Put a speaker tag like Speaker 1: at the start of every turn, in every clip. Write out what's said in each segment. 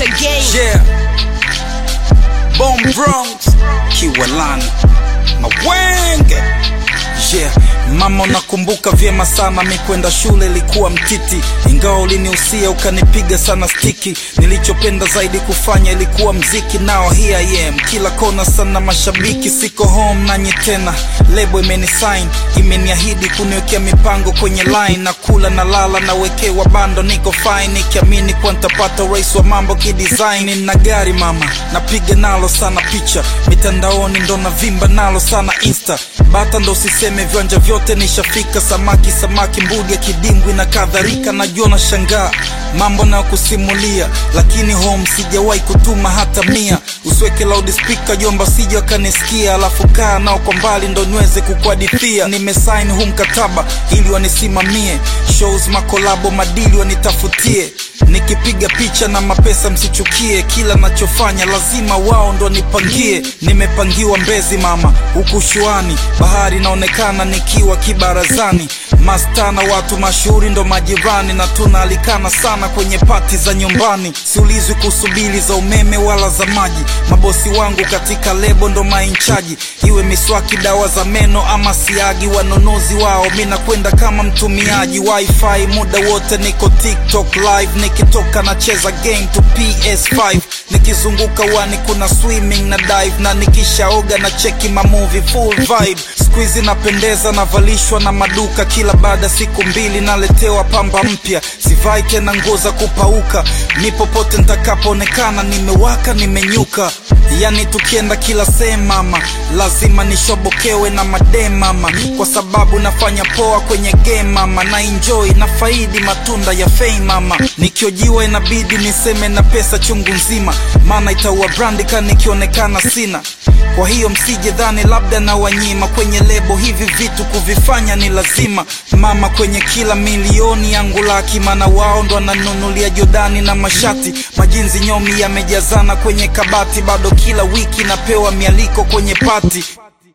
Speaker 1: again.
Speaker 2: Yeah. Bomb Bronx. Kiwalani. Mawenge. Yeah. Mama unakumbuka vyema sana mi kwenda shule ilikuwa mtiti, ingawa ulinihusia ukanipiga sana stiki. Nilichopenda zaidi kufanya ilikuwa mziki, nao here I am, kila kona sana mashabiki. Siko home nanyi tena, lebo imenisign, imeniahidi kuniwekea mipango kwenye line, na kula na lala nawekewa bando, niko fine nikiamini kuwa nitapata urais wa mambo kidesign. Nina gari mama, napiga nalo sana picha mitandaoni, ndo navimba nalo sana insta bata ndo usiseme viwanja vyote nishafika, samaki samaki, mbudi ya kidimbwi na kadhalika. Najua na shangaa mambo na kusimulia, lakini home sijawahi kutuma hata mia. Usiweke loudspeaker jomba, sija wakanisikia, alafu kaa nao kwa mbali ndo niweze kukuhadithia. Nimesign huu mkataba ili wanisimamie shows, makolabo, madili wanitafutie nikipiga picha na mapesa msichukie, kila nachofanya lazima wao ndo nipangie. Nimepangiwa Mbezi mama, huku shuani bahari inaonekana nikiwa kibarazani, mastana watu mashuhuri ndo majirani, na tunaalikana sana kwenye pati za nyumbani. Siulizwi kuhusu bili za umeme wala za maji, mabosi wangu katika lebo ndo mainchaji, iwe miswaki, dawa za meno ama siagi, wanunuzi wao mi nakwenda kama mtumiaji wifi, muda wote niko TikTok live nikitoka nacheza game to PS5 nikizunguka wani kuna swimming na dive na nikishaoga na cheki mamovie full vibe squeezy napendeza navalishwa na maduka kila baada siku mbili naletewa pamba mpya sivai tena nguo za kupauka mi popote ntakapoonekana nimewaka nimenyuka yani tukienda kila sehemu mama lazima nishobokewe na madem mama kwa sababu nafanya poa kwenye game mama na enjoy na faidi matunda ya fame mama nikiojiwa inabidi niseme na pesa chungu nzima maana itaua brandika nikionekana sina kwa hiyo msije dhani labda na wanyima kwenye lebo hivi vitu kuvifanya ni lazima mama kwenye kila milioni yangu laki maana wao ndo wananunulia jodani na mashati majinzi nyomi yamejazana kwenye kabati bado kila wiki napewa mialiko kwenye pati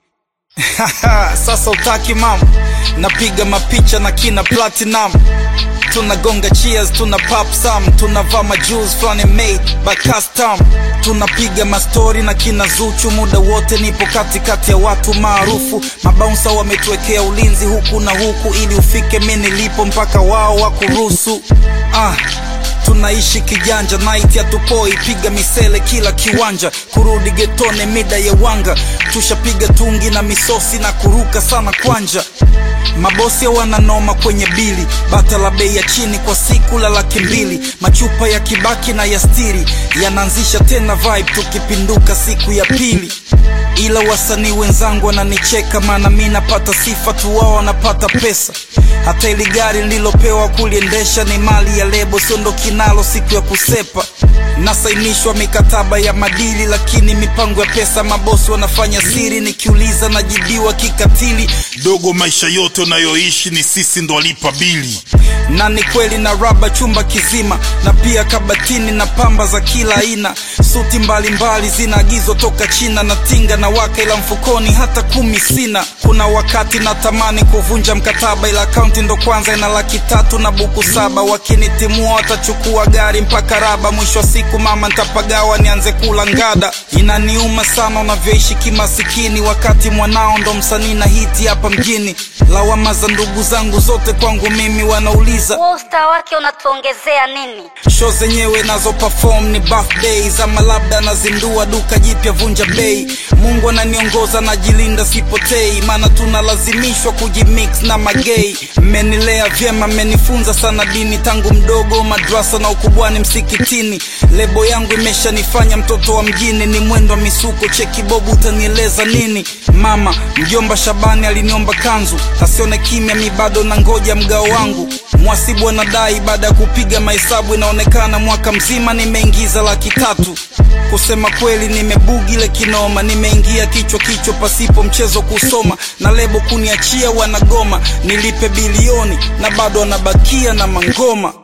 Speaker 2: sasa utaki mama napiga mapicha na kina platinum tunagonga cheers tuna pop some tunavaa majuice flani made by custom tunapiga mastori na kina zuchu muda wote nipo katikati ya watu maarufu mabaunsa wametuwekea ulinzi huku na huku ili ufike mi nilipo mpaka wao wakuruhusu ah tunaishi kijanja night hatupoi piga misele kila kiwanja kurudi getone mida ya wanga tushapiga tungi na misosi na kuruka sana kwanja mabosi wananoma kwenye bili bata la bei ya chini kwa siku la laki mbili machupa ya kibaki na ya stiri yanaanzisha tena vibe tukipinduka siku ya pili ila wasanii wenzangu wananicheka maana mi napata sifa tu wao wanapata pesa hata ili gari nililopewa kuliendesha ni mali ya lebo siondoki nalo siku ya kusepa nasainishwa mikataba ya madili lakini mipango ya pesa mabosi wanafanya siri nikiuliza najibiwa kikatili
Speaker 3: dogo maisha yote unayoishi ni sisi ndo walipa bili
Speaker 2: na ni kweli na raba chumba kizima na pia kabatini na pamba za kila aina suti mbalimbali zinaagizwa toka china na tinga na waka ila mfukoni hata kumi sina kuna wakati natamani kuvunja mkataba ila akaunti ndo kwanza ina laki tatu na buku saba wakinitimua watachukua gari mpaka raba mwisho wa siku mama ntapagawa nianze kula ngada inaniuma sana unavyoishi kimasikini wakati mwanao ndo msanii na hiti hapa mjini lawama za ndugu zangu zote kwangu mimi wanauliza
Speaker 1: Wewe usta wake unatuongezea nini?
Speaker 2: show zenyewe nazo perform ni birthdays ama labda nazindua duka jipya vunja bei mungu ananiongoza najilinda sipotei maana tunalazimishwa kujimix na magei mmenilea vyema mmenifunza sana dini tangu mdogo madrasa na ukubwani msikitini lebo yangu imeshanifanya mtoto wa mjini ni mwendo wa misuko cheki bobu utanieleza nini mama mjomba shabani aliniomba kanzu asione kimya mi bado na ngoja mgao wangu mwasibu anadai baada ya kupiga mahesabu inaonekana mwaka mzima nimeingiza laki tatu kusema kweli nimebugi ile kinoma nimeingia kichwa kichwa pasipo mchezo kusoma na lebo kuniachia wanagoma nilipe bilioni na bado wanabakia na mangoma